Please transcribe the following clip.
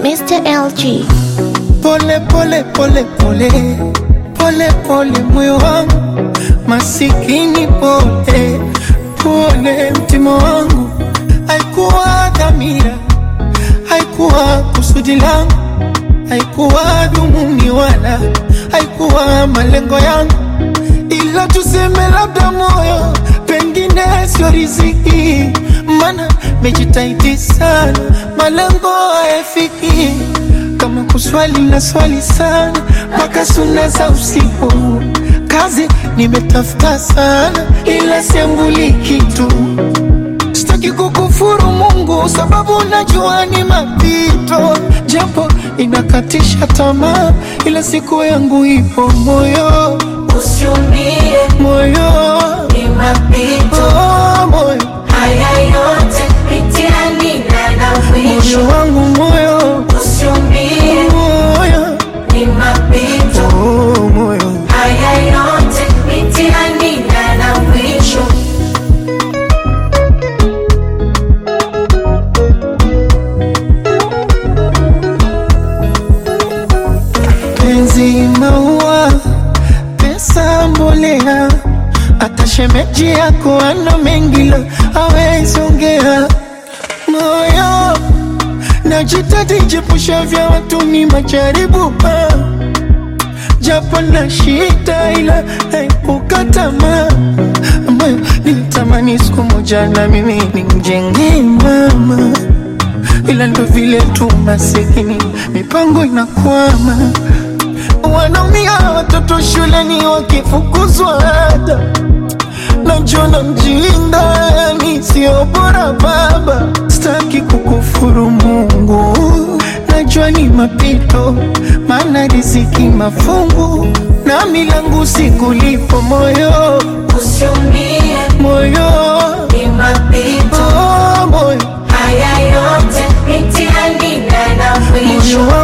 Mr. LG. Pole pole pole pole pole pole moyo wangu masikini pole pole mtima wangu haikuwa dhamira haikuwa kusudi langu haikuwa dhumuni wala haikuwa malengo yangu ila tuseme labda moyo pengine sio riziki mana mejitahidi sana malengo hayafiki kama kuswali na swali sana mpaka suna za usiku kazi nimetafuta sana ila siambuli kitu sitaki kukufuru Mungu sababu najua ni mapito, japo inakatisha tamaa, ila siku yangu ipo moyo Usiumie, moyo ni mapito. oh, moyo Haya yote mitihani na na mwisho. moyo wangu moyo Usiumie, moyo ni mapito. oh, moyo Haya yote mitihani na na mwisho. penzi maua pesa mbolea hata shemeji yako ana mengi la hawezi ongea moyo najitahidi jepusha vya watu ni majaribu pa japo na shida ila naepuka tamaa ambayo nilitamani siku moja na mimi nimjengee mama ila ndo vile tu masikini mipango inakwama wanaumia watoto shuleni wakifukuzwa ada najona mjinda yani sio bora baba staki kukufuru mungu najua ni mapito maana riziki mafungu na milangu sikulipo moyo Usiumie, moyo ni mapito. oh, moyo Haya yote mitihani na na mwisho. moyo